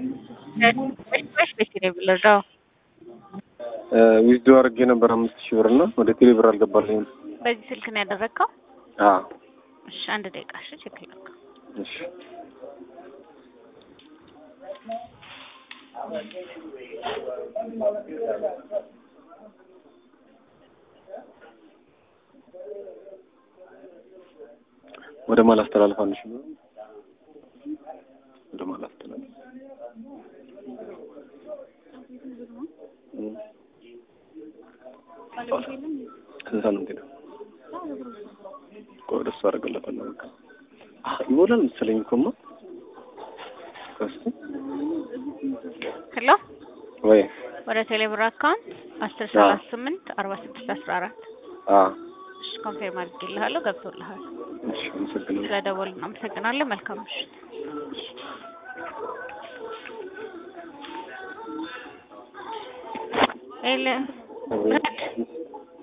ቤት ነው የምንረዳው። ዊዝዶ አድርጌ ነበር አምስት ሺህ ብር እና ወደ ቴሌ ብር አልገባልኝም። በዚህ ስልክ ነው ያደረግከው? አዎ እሺ አንድ ደቂቃ እሺ፣ ችግር የለም። እሺ ወደ ማል አስተላልፋለሽ ነው ወደ ማል አስተላልፍ ስንት ሳምንት ሄደ? ቆይ ወደ እሱ አደርግለታለሁ። በቃ አህ ይሞላል መሰለኝ እኮማ ከሱ ሄሎ ወይ ወደ ቴሌብር አካውንት አስር ሰላሳ ስምንት አርባ ስድስት አስራ አራት አ እሺ ኮንፌርም አድርጌልሃለሁ። ገብቶልሃል። እሺ አመሰግናለሁ። ስለደወልን አመሰግናለሁ። መልካም ምሽት። ኤለ